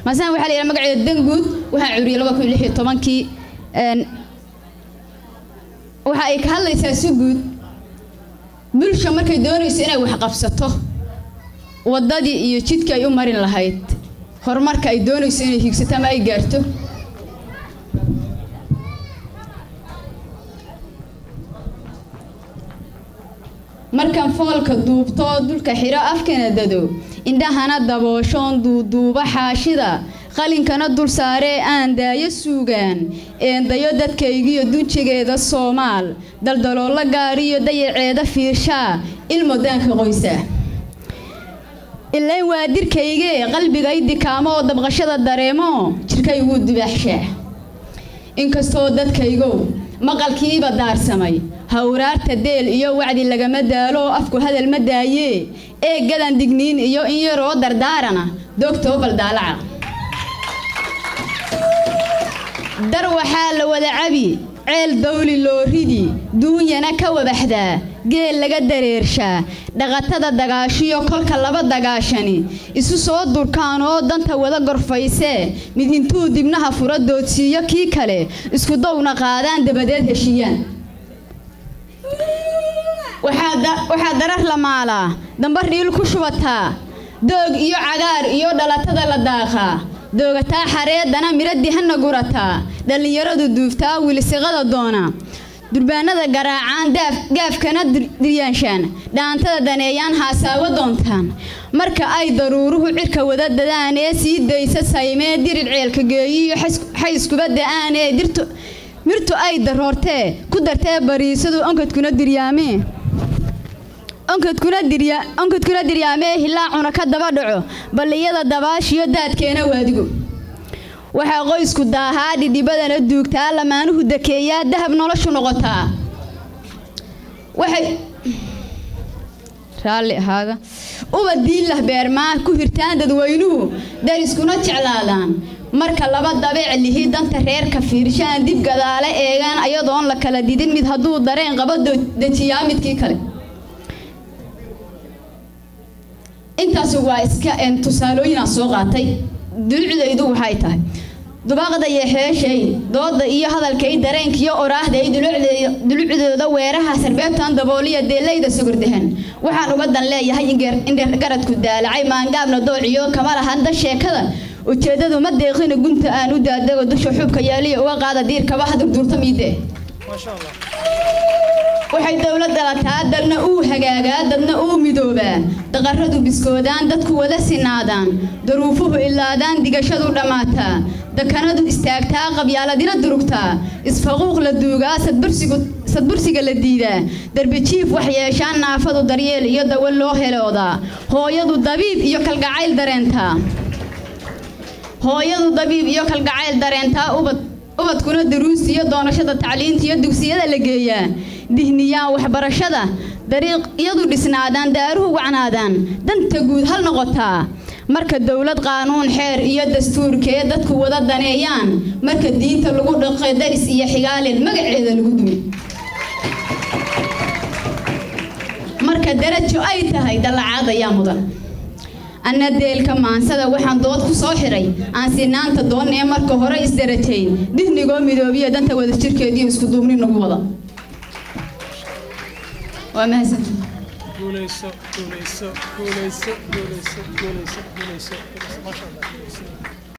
maasaan waxaa la yidhaha magaceeda danguud waxaa curiyay laba kun iyo lix iyo tobankii een, waxa ay ka hadlaysaa si guud bulsha markay doonayso inay wax qabsato waddadii iyo jidka ay u marin lahayd horumarka ay doonayso inay hiigsato ama ay gaarto markaan foolka duubto dulka xiro afkana dado indhahana dabooshoon duuduuba xaashida qalinkana dul saaree aan daayo suugaan eendayo dadkaygiyo dunjigeeda soomaal daldaloolo gaariyo dayaceeda fiirshaa ilmo daanka qoysa ilayn waa dirkaygee qalbigay dikaamo oo dabqashada dareemo jirkay ugu dibaaxshaa inkastoo dadkaygow maqalkiiba daarsamay hawraarta deel iyo wacdi lagama daalo oo afku hadal ma daayee eeggadan digniin iyo in yaroo dardaarana doogtoo baldaalaca dar waxaa la wada cabi ceel dawli loo ridi duunyana ka wabaxdaa geel laga dareershaa dhaqatada dagaashiyo kolka laba dagaashani isu soo durkaan oo danta wada gorfaysee mid intuu dibnaha fura doodsiiyo kii kale isku downa qaadaan dabadeed heshiiyaan waxaa da- waxaa darar la maalaa dambar dhiil ku shubataa doog iyo cagaar iyo dhalatada la daaqaa doogataa xareedana midho dihana gurataa dhallinyaradu duuftaa wilisiqada doona durbaanada garaacaan daaf- gaafkana dir- diryaanshaan dhaantada daneeyaan haasaawo doontaan marka ay daruuruhu cirka wada dadaan ee sii daysa saymee dirir ceelka geeyiyo xays- xayskuba da'aan ee dirtu mirtu ay daroortee ku dartee bariisadu onkadkuna diryaamee onkadkuna dirya onkadkuna diryaamee hilaacuna ka daba dhaco balliyada dabaashiyo daadkeena waadigo waxaa qoysku daahaa dhidhibadana duugtaa lamaanuhu dakeeyaa dahab noloshu noqotaa waxay raalli ahaada uba diillah beermaa ku hirtaan dadweynuhu dariskuna jeclaadaan marka laba dabeec lihi danta reerka fiirshaan dib gadaale eegaan ayadoon la kala didin mid hadduu dareen qabo do- dejiyaa midkii kale intaas waa iska een, tusaalooyinaan soo qaatay dulucdaydu waxay tahay dubaaqda iyo xeeshay dooda iyo hadalkay dareenkiyo oraahday dulucdeeda- dulucdooda weeraha sarbeebtan dabooliya deelayda sugurdahan waxaan uga dan leeyahay in geer- in dheer garadku daalacay maangaabna doociyo kama lahanda sheekada ujeedadu ma deeqina gunta aan u daadago dusha xubka yaaliya uga qaada diirkaba hadurduurta miide waxay dowladda lataa dadna uu hagaagaa dadna uu midoobaa daqaradu biskoodaan dadku wada sinaadaan daruufuhu ilaadaan digashadu dhammaataa dakanadu istaagtaa qabyaaladina durugtaa isfaquuq la duugaa sadbursigu sadbursiga la diidaa darbijiif wax yeeshaan naafadu daryeel iyo dawo loo heloodaa hooyadu dabiib iyo kalgacayl dareentaa hooyadu dabiib iyo kalgacayl dareentaa ubad ubadkuna daruus iyo doonashada tacliinta iyo dugsiyada la geeyaa dihniyaan waxbarashada dariiqyadu dhisnaadaan daaruhu wacnaadaan danta guud hal noqotaa marka dowlad qaanuun xeer iyo dastuurkee dadku wada daneeyaan marka diinta lagu dhaqo daris iyo xigaalin magaceeda lagu dumi marka darajo ay tahay dallacaad ayaa mudan anna deelka maansada waxaan dood ku soo xiray aan sinaanta doonnee marka hore isdarajayn dihnigoo midoobiya danta wada jirkeediyo isku duubni nagu wada waa mahadsanti guuleyso guuleyso guuleyso guuleyso guuleyso guuleyso guuleyso maasha allah guuleyso